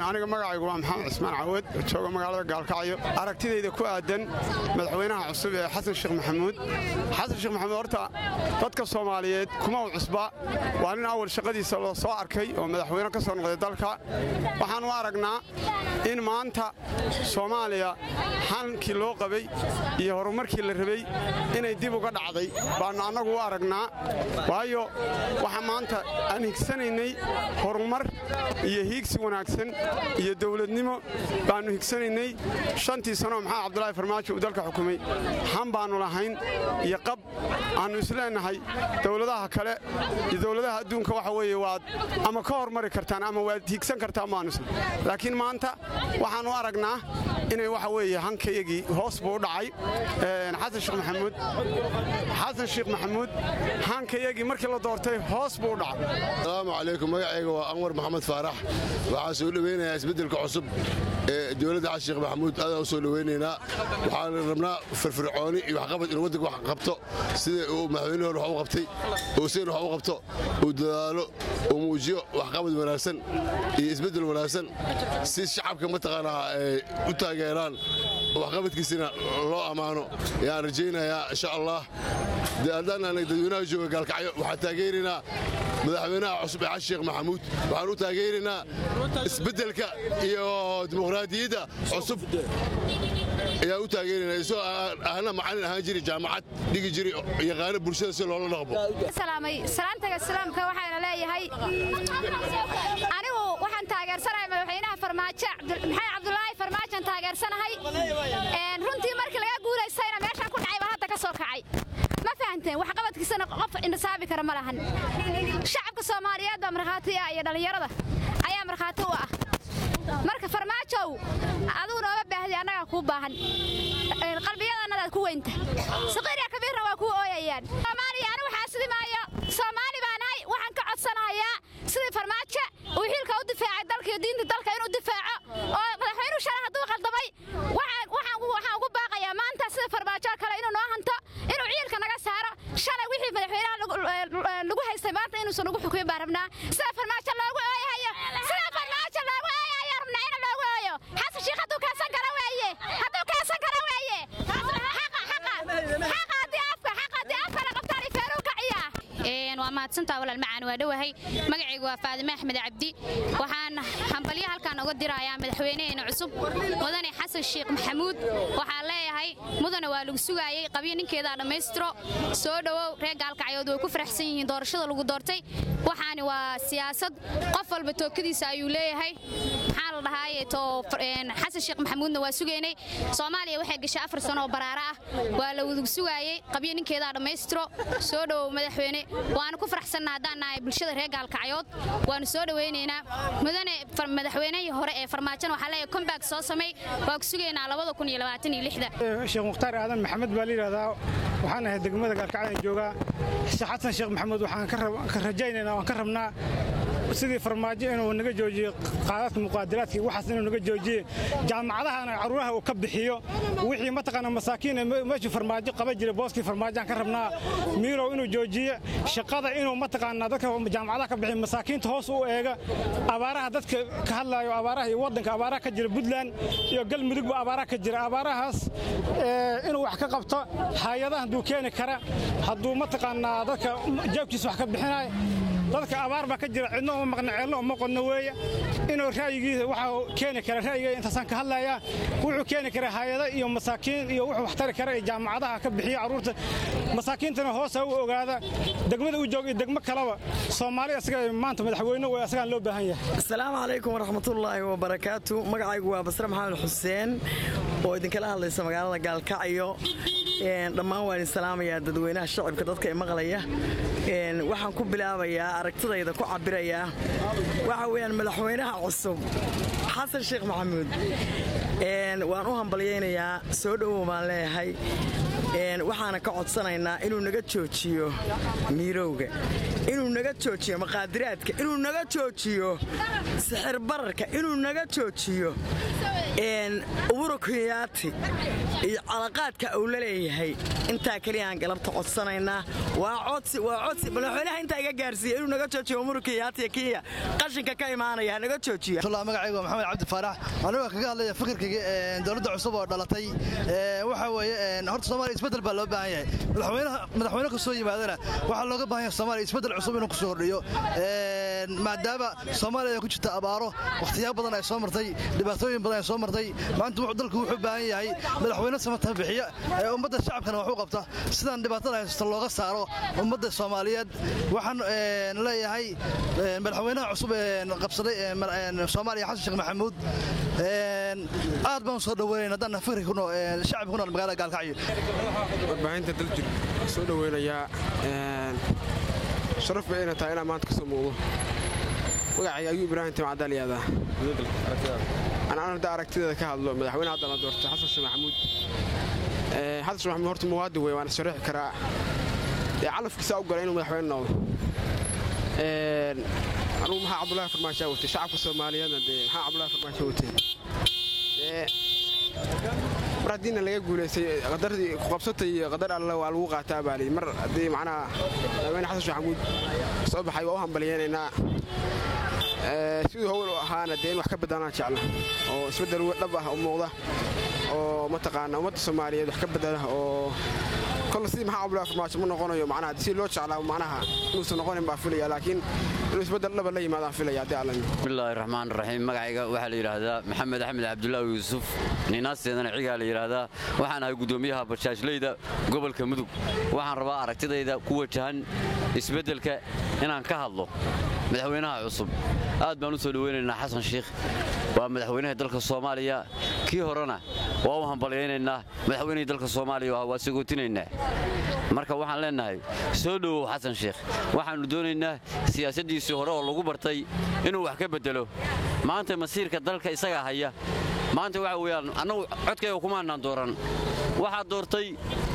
aniga magacaygu waa maxamed cismaan cawad oo jooga magaalada gaalkacyo aragtidayda ku aadan madaxweynaha cusub ee xasan sheekh maxamuud xasan sheekh maxamuud horta dadka soomaaliyeed kuma u cusba waa nin awal shaqadiisa loo soo arkay oo madaxweyne ka soo noqday dalka waxaan u aragnaa in maanta soomaaliya xankii loo qabay iyo horumarkii la rabay inay dib uga dhacday baannu annagu u aragnaa waayo waxa maanta aan higsanaynay horumar iyo hiigsi wanaagsan iyo dowladnimo baannu higsanaynay shantii sanoo maxaa cabdulaahi farmaajo uu dalka xukumay han baannu lahayn iyo qab aannu isleennahay dowladaha kale iyo dowladaha adduunka waxa weeye waad ama ka hormari kartaan ama waad hiigsan kartaan baannu isle laakiin maanta waxaan u aragnaa inay waxa weeye hankayagii hoos buu u dhacay xasan sheekh maxamuud xasan sheekh maxamuud hankayagii markii la doortay hoos buu u dhacay asalaamu calaykum magacayga waa anwar maxamed faarax waxaan soo dhoweynayaa isbeddelka cusub ee dowladda xasan sheekh maxamuud aadaan u soo dhoweynaynaa waxaan rabnaa firfircooni iyo waxqabad inuu waddanka wax qabto sida uu madaxweyne hore wax u qabtay uu sidan wax u qabto uu dadaalo uu muujiyo waxqabad wanaagsan iyo isbeddel wanaagsan si shacabka mataqaanaa ay u taageeraan waxqabadkiisina loo ammaano yaan rajaynayaa insha allah haddaan aanay dadweynaha jooga gaalkacyo waxaan taageeraynaa madaxweynaha cusub ee xasan sheekh maxamuud waxaan u taageeraynaa isbeddelka iyo dimuqraadiyadda cusub ayaan u taageeraynaa isoo ahna macallin ahaan jiri jaamacad dhigi jiri yaqaano bulshada si loola dhaqmo salaantaga islaamka waxaana leeyahay anigu waxaan taageersanahay madaxweynaha farmaajo maxamed cabdulaahi farmaajoan taageersanahay runtii markii laga guulaystayna meeshaan ku dhacay baa hadda ka soo kacay ma fahanteen waxqabadkiisana qof indhasaabi kara ma lahan shacabka soomaaliyeed baa markhaati ah iyo dhallinyarada ayaa markhaati u ah marka farmaajow aduu nooma baahdi annagaa kuu baahan qalbiyadannadaad ku weynta saqiirya kabiirna waa kuu ooyayaan soomaaliya anigu xaasidi maayo soomaali baa nahay waxaan ka codsanahayaa sidii farmaajo uu xiilka u difaacay dalka iyo diinta dalka inuu difaaco oo madaxweynuhu shalay hadduu qaldamay waxaan ugu baaqayaa maanta sida farmaajo kale inuu noo hanto inuu ciilka naga saaro shalay wixii madaxweynaha lagu haystay maanta inuusan nagu xukumin baan rabnaa sida farmaajo loogu ooyahayo sida farmaajo loogu ooyahayo rabnaa ina loogu ooyo xasan shiikh hadduu kaasan kara weeye hadduu kaasan kara weeye xaqa xaqa xaqa haddii afka xaqa haddii afka la qabtaan ifeeruu kaciyaa waa mahadsantaa walaal macaan waa dhowahay magacaygu waa faadime axmed cabdi waxaan hambalyo halkaan uga dirayaa madaxweyneheena cusub mudane xasan sheekh maxamuud waxaan leeyahay mudane waa lagu sugaayey qabyo ninkeedaa dhammaystiro soo dhowow reer gaalkacyood way ku faraxsan yihiin doorashada lagu doortay waxaani waa siyaasad qof walba tookadiisa ayuu leeyahay maxaa la dhahaaye to xasan sheekh maxamuudna waa sugaynay soomaaliya waxay gashay afar sano oo baraara ah waa la wadagu sugaayey qabyo ninkeedaa dhammaystiro soo dhowow madaxweyne waanu ku faraxsanna haddaan nahay bulshada reer gaalkacyood waanu soo dhowaynaynaa mudane madaxweynihii hore ee farmaajona waxaa leeyahay kombaak soo samay waa ku sugaynaa labada kun iyo labaatan iyo lixda sheekh mukhtaar aadan maxamed baa la yidhahdaa waxaan ahay degmada gaalkacyan joogaa xasan sheekh maxamuud waxaan ka rajaynaynaa waan ka rabnaa sidii farmaajo inuu naga joojiyo qaadadka muqaadaraadka waxaas inuu naga joojiye jaamacadahana caruuraha uu ka bixiyo wixii mataqaana masaakiin meeshuu farmaajo qaba jira booskii farmaajoaan ka rabnaa miirow inuu joojiye shaqada inuu mataqaana dadka jaamacadaha ka bixiyo masaakiinta hoos u eega abaaraha dadka ka hadlaayo abaaraha iyo waddanka abaaraha ka jira puntland iyo galmudugba abaaraha ka jira abaarahaas inuu wax ka qabto hay-adaha hadduu keeni kara hadduu mataqaanaa dadka jaabkiisa wax ka bixinayo dadka abaar baa ka jira cidno uma maqna ceelno uma qodno weeye inuu ra'yigiisa waxa keeni kara ra'yiga intaasaan ka hadlayaa wuxuu keeni kara hay-ada iyo masaakiin iyo wuxuu wax tari kara iyo jaamacadaha ka bixiya carruurta masaakiintana hoosa u ogaada degmada u jooga iyo degmo kaleba soomaali asaga maanta madaxweyne wey asagaan loo baahan yahay asalaamu calaykum waraxmatullaahi wabarakaatu magacaygu waa basre maxamed xuseen oo idinkala hadlaysa magaalada gaalkacyo dhammaan waan idin salaamayaa dadweynaha shacibka dadka maqlaya waxaan ku bilaabayaa aragtidayda ku cabirayaa waxa weyaan madaxweynaha cusub xasan sheekh maxamuud waan u hambalyaynayaa soo dhowow baan leeyahay waxaana ka codsanaynaa inuu naga joojiyo miirowga inuu naga joojiyo maqaadiraadka inuu naga joojiyo sixir bararka inuu naga joojiyo uburo kenyaati iyo calaqaadka uu la leeyahay intaa keliyaan galabta codsanaynaa waa codsi waa codsi madaxweynaha intaa iga gaarsiiya inuu naga joojiyo uburo kenyaati kenya qashinka ka imaanaya ha naga joojiya magacayga maxamed cabdi faarax anigoo kaga hadlaya fikirkayga dowladda cusub oo dhalatay waxa weeye horta soomaaliya isbeddel baa loo baahan yahay madaxweyne ka soo yimaadana waxaa looga baahan yahay soomaaliya isbeddel cusub inuu kusoo hordhiyo maadaama soomaaliya ay ku jirta abaaro wakhtiyaal badan ay soo martay dhibaatooyin badan ay soo martay maanta dalku wuxuu baahan yahay madaxweyne samata bixiya ee ummadda shacabkana wax u qabta sidaan dhibaatada haysta looga saaro ummadda soomaaliyeed waxaan leeyahay madaxweynaha cusub ee qabsaday soomaaliya xasan sheekh maxamuud aad baan soo dhaweynayna haddaan fikri shacabka ku nool magaalada gaalkacyo warbaahinta daljir soo dhoweynayaa sharaf bay ina tahay inaan maanta ka soo muuqdo magacayga ayuu ibraahim timcaddaa layihahdaa anaan hadda aragtideeda ka hadlo madaxweyne hadda la doortay xasan sheekh maxamuud xasan sheekh maxamuud horta muwaadin wey waana sharaxi karaa dee calafkiisaa u gala inuu madaxweyne noqdo anugu maxaa cabdullaahi farmaashaa watay shacabka soomaaliyeedna dee maxaa cabdullaahi farmaashaa watay mar haddiina laga guulaystay qadaradii ku qabsatay iyo qadar alle waa lagu qaataa baa lii mar haddii macnaha madaxweyne xasan sheekh maxamuud soo baxay waa u hambalyeynaynaa siduu howel u ahaana dee in wax ka bedelaan jecla oo isbeddel dhab ah u muuqda oo mataqaana ummadda soomaaliyeed wax ka bedela oo kolle sidii maxaa cabdullahi farmaajo ma noqonayo macnaha si loo jeclaa macnaha inuusan noqonin baa filaya laakiin inuu isbeddel dhaba la yimaadaan filaya haddii alla bismillaahi raxmaan raxiim magacayga waxaa la yidhaahdaa maxamed axmed cabdulaahi yuusuf ninaasteedana cigaa la yidhaahdaa waxaan ahay guddoomiyaha barshaashleyda gobolka mudug waxaan rabaa aragtidayda ku wajahan isbeddelka inaan ka hadlo madaxweynaha cusub aad baan u soo dhoweynaynaa xasan shiikh waa madaxweynaha dalka soomaaliya kii horena waa u hambalyaynaynaa madaxweynihii dalka soomaaliya waa sagootinaynaa marka waxaan leennahay soo dhowow xasan sheikh waxaannu doonaynaa siyaasaddiisii hore oo lagu bartay inuu wax ka beddelo maanta masiirka dalka isagaa haya maanta waxa weeyaan annagu codkayga kumaannaan dooran waxaa doortay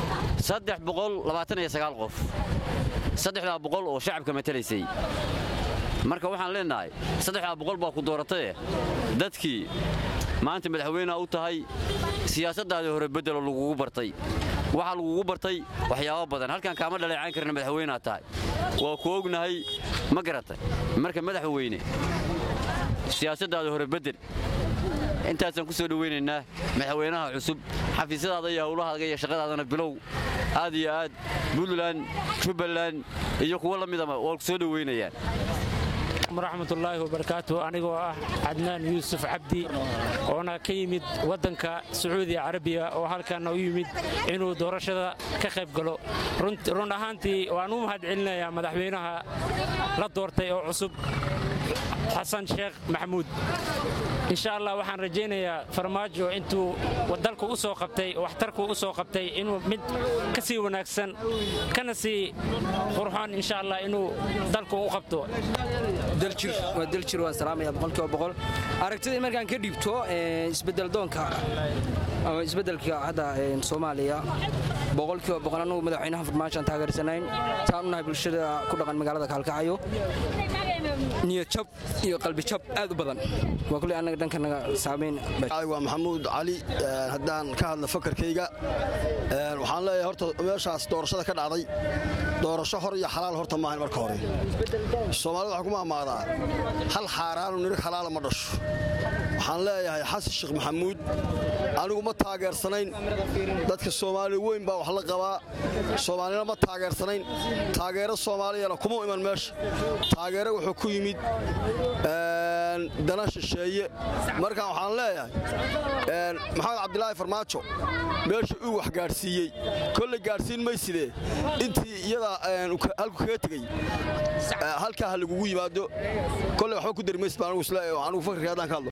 qof saddexdaa boqol oo shacabka matalaysay marka waxaan leennahay saddexdaa boqol baa ku doorataye dadkii maanta madaxweyneha u tahay siyaasaddaadii hore beddelo lagugu bartay waxaa lagugu bartay waxyaabo badan halkan kaama dhaleecayn karna madaxweyneha tahay waa ku ognahay ma garatay marka madaxweyne siyaasaddaadii hore beddel intaasaan ku soo dhoweynaynaa madaxweynaha cusub xafiisyadaada iyo howlahaaga iyo shaqadaadana bilow aad iyo aad puntland jubbaland iyo kuwo la midaba waa ku soo dhoweynayaan raxmatullaahi wabarakaatu anigoo ah cadnaan yuusuf cabdi oona ka yimid waddanka sacuudiya carabiya oo halkaana u yimid inuu doorashada ka qayb galo run ahaantii waan u mahadcelinayaa madaxweynaha la doortay oo cusub xasan sheekh maxamuud insha allah waxaan rajaynayaa farmaajo intuu dalku u soo qabtay waxtarku u soo qabtay inuu mid ka sii wanaagsan kana sii qurxoon insha allah inuu dalku u qabto waa daljir waan salaamaya boqolkiiba boqol aragtidii markaan ka dhiibto isbedeldoonka ama isbedelka hadda soomaaliya boqolkiiba boqol annugu madaxweynaha farmaajaan taageersanayn saan u nahay bulshada ku dhaqan magaalada kaalkacayo niyad jab iyo qalbi jab aad u badan waa kuley annaga dhankanaga saamayn waa maxamuud cali haddaan ka hadla fakarkayga waxaan leeyahay horta meeshaas doorashada ka dhacday doorasho hor iyo xalaal horta maahan marka hore soomaalida waxaa kuma amaadaa hal xaaraanu nirig xalaala ma dhasho waxaan leeyahay xasan sheekh maxamuud anigu ma taageersanayn dadka soomaali weyn baa wax la qabaa soomaalina ma taageersanayn taageero soomaaliyana kuma iman meesha taageero wuxuu ku yimid dana shisheeye markaan waxaan leeyahay maxamed cabdilaahi farmaajo meesha uu wax gaadhsiiyey kolley gaadhsiin maysidee intii iyadaa halku kaga tegey halkaa ha lagugu yimaado kolley waxba ku dari maysid baan anugu isleeyahay anugu fakarka haddaan ka hadlo